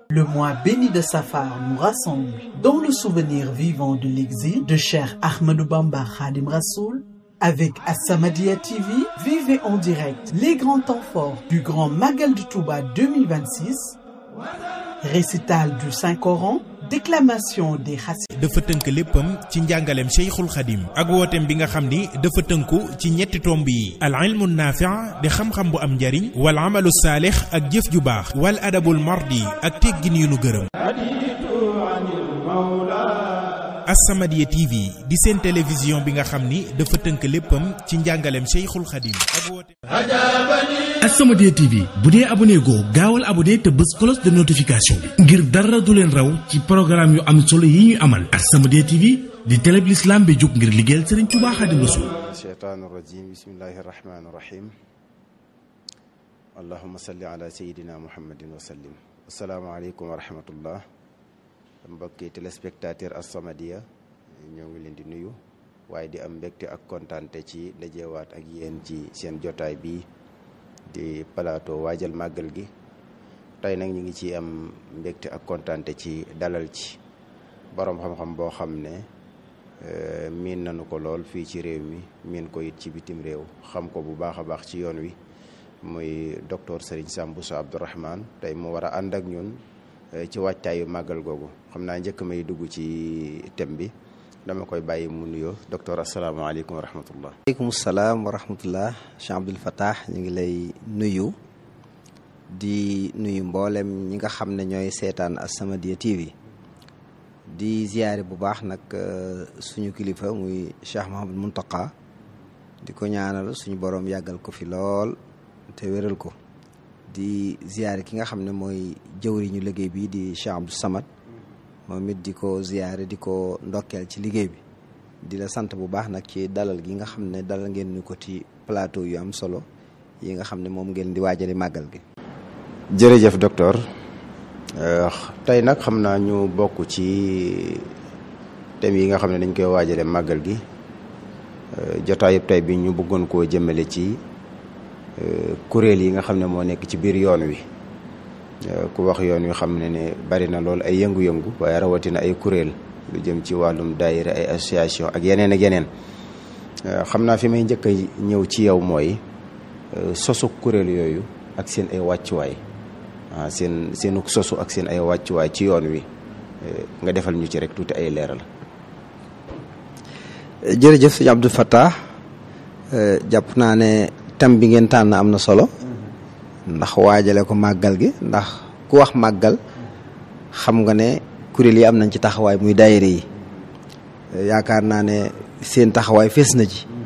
Le mois béni de Safar nous rassemble dans le souvenir vivant de l'exil de Cheikh Ahmadou Bamba Khadim Rassoul. Avec As-Samadiyya TV, vivez en direct les grands temps forts du Grand Magal de Touba 2026, récital du Saint-Coran, déclamation des xasida dafa tënk léppam ci njàngaleem Cheikhul Khadim ak wooteem bi nga xam ni dafa tënku ci ñetti tomb yi al ilmu naafi' di xam-xam bu am njariñ wal amalu saalix ak jëf ju baax wal adabul mardi ak teggin yu nu gërëm As-Samadiyya TV di seen télévision bi nga xam ni dafa tënk léppam ci njàngaleem Cheikhul Khadim ak wooteem As-Samadiyya TV bu dee abonné goo gaawal abonné te bës cloche de notification bi ngir dara du leen raw ci programme yu am solo yi ñuy amal As-Samadiyya TV di télé bi l'islam bi jóg ngir liggéeyal Serigne Touba Khadim Rassoul الشيطان الرجيم بسم الله الرحمن الرحيم اللهم صل على سيدنا محمد وسلم السلام عليكم ورحمة الله mbokki téléspectateur As-Samadiyya ñoo ngi leen di nuyu waaye di am mbégte ak kontaante ci dajewaat ak yéen ci seen jotaay bi di plateau waajal màggal gi tey nag ñu ngi ci am mbégte ak kontaante ci dalal ci boroom xam-xam boo xam ne miin nañu ko lool fii ci réew mi miin ko it ci bitim réew xam ko bu baax a baax ci yoon wi muy docteur Serigne Sam Bousso Abdourahmane tey mu war a ànd ak ñun ci waajtaayu màggal googu xam naa njëkk may dugg ci thème bi dama koy bàyyi mu nuyoo docteur asalaamaaleykum wa rahmatullah aleykum salaam wa rahmatullah Cheikh Abdoul Fattah ñu ngi lay nuyu di nuyu mboolem ñi nga xam ne ñooy seetaan As-Samadiyya TV di ziyaare bu baax nag suñu kilifa muy Cheikh Mahamadou Muntaqa di ko ñaanal suñu boroom yàggal ko fi lool te wéral ko di ziyaare ki nga xam ne mooy jëwriñu liggéey bi di Cheikh Abdou Samad moom it di ko ziyaare di ko ndokkeel ci liggéey bi di la sant bu baax nag ci dalal gi nga xam ne dalal ngeen ñu ko ci plateau yu am solo yi nga xam ne moom ngeen di waajale màggal gi jërëjëf docteur tey nag xam naa ñu bokk ci thèmes yi nga xam ne dañ koy waajale màggal gi jotaayub tey bi ñu bëggoon koo jëmale ci kuréel yi nga xam ne moo nekk ci biir yoon wi ku wax yoon wi xam ne ne bari na lool ay yëngu-yëngu waaye rawatina ay kuréel lu jëm ci wàllum daayira ay association ak yeneen ak yeneen xam naa fi may njëkk a ñëw ci yow mooy sosu kuréel yooyu ak seen ay wàccuwaay ah seen seenu sosu ak seen ay wàccuwaay ci yoon wi nga defal ñu ci rek tuuti ay leeral. jërëjëf sëñ Abdou Fattah jàpp naa ne thème bi ngeen tànn am na solo ndax waajale ko màggal gi ndax ku wax màggal xam nga ne kuréel yi am nañ ci taxawaay muy daayira yi yaakaar naa ne seen taxawaay fees na ci